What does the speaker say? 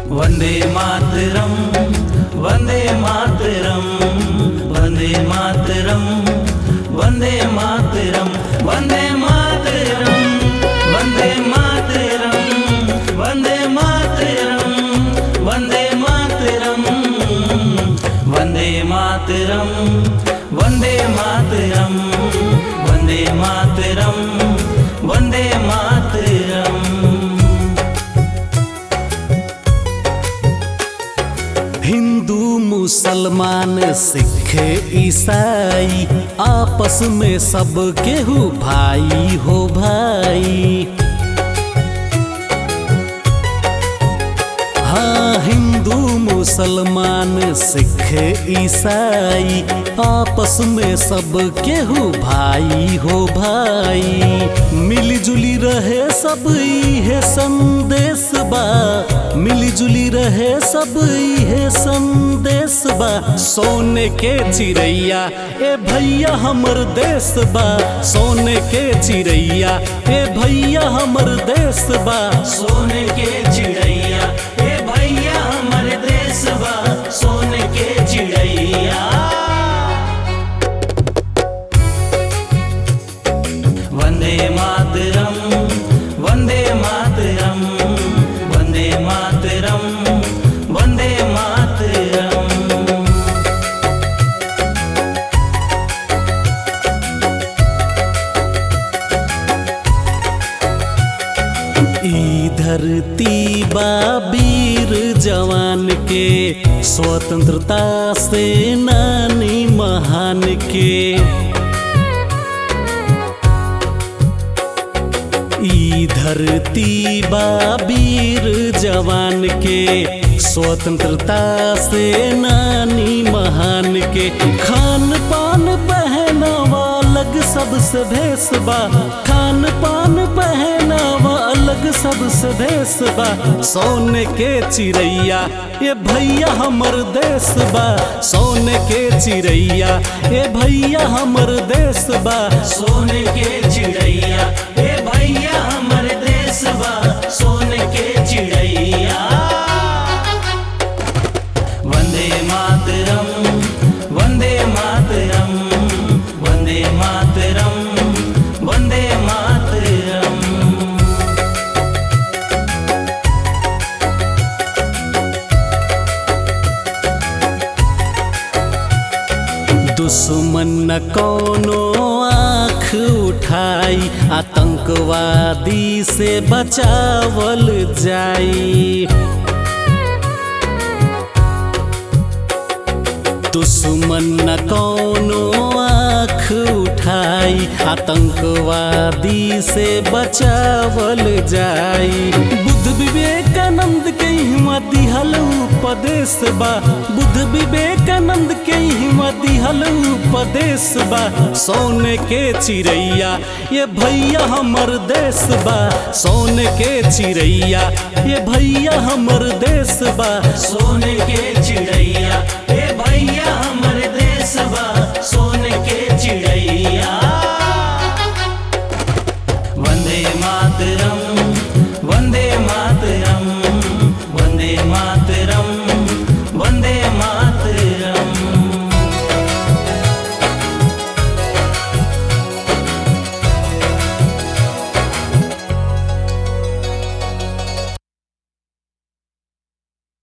वन्दे मातरम् वन्दे मातरम् वन्दे मातरम् वन्दे मातरम् वन्दे मातरम् वन्दे मातरम् वन्दे मातरम् वन्दे मातरम् वन्दे मातरम् वन्दे मातरम् वन्दे मातरम् वन्दे मातरम् हिंदू मुसलमान सिख ईसाई आपस में सब केहू भाई हो भाई हाँ हिंदू मुसलमान सिख ईसाई आपस में सब केहू भाई हो भाई मिली जुली रहे सब इहे संदेश बा मिली जुली रहे सब इहे संदेश बा सोने के चिड़ैया ए भैया हमर देश बा सोने के चिड़ैया ए भैया हमर देश बा सोने के चिड़ैया ए भैया हमर देश बा सोने के चिड़ैया वन्दे मातरम् वन्दे मातरम् वन्दे मातरम् वन्दे मातरम् ई धरती बा वीर जवान के स्वतंत्रता सेनानी महान के ई धरती बा वीर जवान के स्वतंत्रता सेनानी महान के खान पान पहनावा अलग सबसे भेष बा खान पान पहनावा अलग सबसे भेष बा सोने के चिड़ैया ये भैया हमर देश बा सोने के चिड़ैया ये भैया हमर देश बा सोने के चिड़ैया ए भैया हमर देश बा सोने के चिड़ैया वन्दे मातरम् वन्दे मातरम् वन्दे मातरम् वन्दे मातरम् दुश्मन न कोनो आँख उठाई आतंकवादी से बचावल जाई दुश्मन न कोनो आँख उठाई आतंकवादी से बचावल जाई बुद्ध विवेकानंद के हिम्मत दिहल उपदेश बा बुद्ध विवेकानंद के हिम्मत दिहल उपदेश बा सोने के चिड़ैया ये भैया हमर देश बा सोने के चिड़ैया ये भैया हमर देश बा सोने के चिड़ैया ए भैया हमर देश बा